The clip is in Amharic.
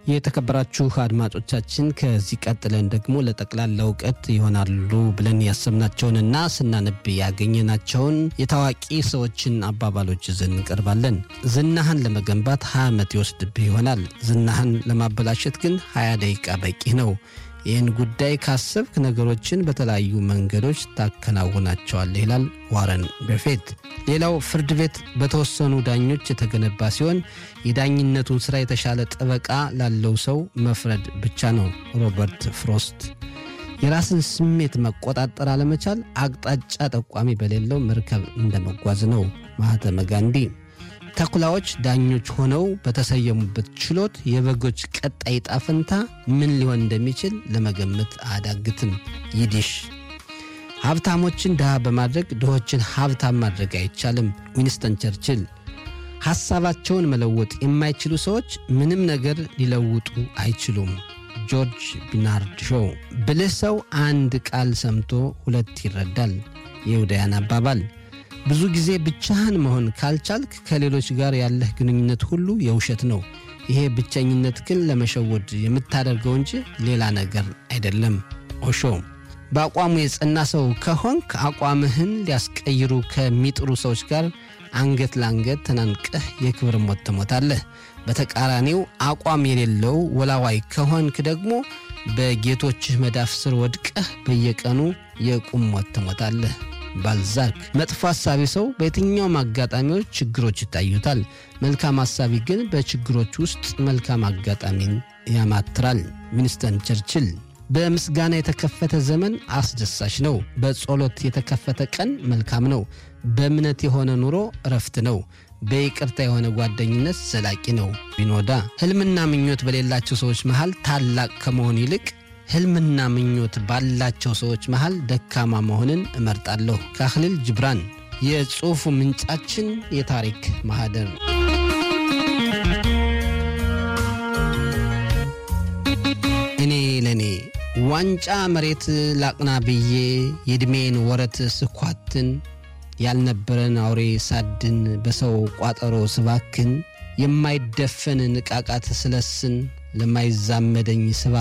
የተከበራችሁ አድማጮቻችን ከዚህ ቀጥለን ደግሞ ለጠቅላላ እውቀት ይሆናሉ ብለን ያሰብናቸውንና ስናነብ ያገኘናቸውን የታዋቂ ሰዎችን አባባሎች ይዘን እንቀርባለን። ዝናህን ለመገንባት 20 ዓመት ይወስድብህ ይሆናል። ዝናህን ለማበላሸት ግን 20 ደቂቃ በቂ ነው። ይህን ጉዳይ ካሰብክ ነገሮችን በተለያዩ መንገዶች ታከናውናቸዋለህ ይላል ዋረን በፌት። ሌላው ፍርድ ቤት በተወሰኑ ዳኞች የተገነባ ሲሆን የዳኝነቱን ሥራ የተሻለ ጠበቃ ላለው ሰው መፍረድ ብቻ ነው። ሮበርት ፍሮስት። የራስን ስሜት መቆጣጠር አለመቻል አቅጣጫ ጠቋሚ በሌለው መርከብ እንደመጓዝ ነው። ማህተመ ጋንዲ። ተኩላዎች ዳኞች ሆነው በተሰየሙበት ችሎት የበጎች ቀጣይ ዕጣ ፈንታ ምን ሊሆን እንደሚችል ለመገመት አያዳግትም። ይዲሽ ሀብታሞችን ድሃ በማድረግ ድሆችን ሀብታም ማድረግ አይቻልም። ዊንስተን ቸርችል ሐሳባቸውን መለወጥ የማይችሉ ሰዎች ምንም ነገር ሊለውጡ አይችሉም። ጆርጅ ቢናርድ ሾው ብልህ ሰው አንድ ቃል ሰምቶ ሁለት ይረዳል። የይሁዳያን አባባል ብዙ ጊዜ ብቻህን መሆን ካልቻልክ ከሌሎች ጋር ያለህ ግንኙነት ሁሉ የውሸት ነው። ይሄ ብቸኝነት ግን ለመሸወድ የምታደርገው እንጂ ሌላ ነገር አይደለም። ኦሾ በአቋሙ የጸና ሰው ከሆንክ አቋምህን ሊያስቀይሩ ከሚጥሩ ሰዎች ጋር አንገት ለአንገት ተናንቀህ የክብር ሞት ትሞታለህ። በተቃራኒው አቋም የሌለው ወላዋይ ከሆንክ ደግሞ በጌቶችህ መዳፍ ስር ወድቀህ በየቀኑ የቁም ሞት ትሞታለህ። ባልዛክ መጥፎ ሐሳቢ ሰው በየትኛውም አጋጣሚዎች ችግሮች ይታዩታል። መልካም ሐሳቢ ግን በችግሮች ውስጥ መልካም አጋጣሚን ያማትራል። ዊንስተን ቸርችል በምስጋና የተከፈተ ዘመን አስደሳች ነው። በጸሎት የተከፈተ ቀን መልካም ነው። በእምነት የሆነ ኑሮ እረፍት ነው። በይቅርታ የሆነ ጓደኝነት ዘላቂ ነው። ቢኖዳ ሕልምና ምኞት በሌላቸው ሰዎች መሃል ታላቅ ከመሆን ይልቅ ሕልምና ምኞት ባላቸው ሰዎች መሃል ደካማ መሆንን እመርጣለሁ። ካህሊል ጅብራን። የጽሑፉ ምንጫችን የታሪክ ማህደር እኔ ለእኔ ዋንጫ መሬት ላቅና ብዬ የዕድሜን ወረት ስኳትን ያልነበረን አውሬ ሳድን በሰው ቋጠሮ ስባክን የማይደፈን ንቃቃት ስለስን ለማይዛመደኝ ስባ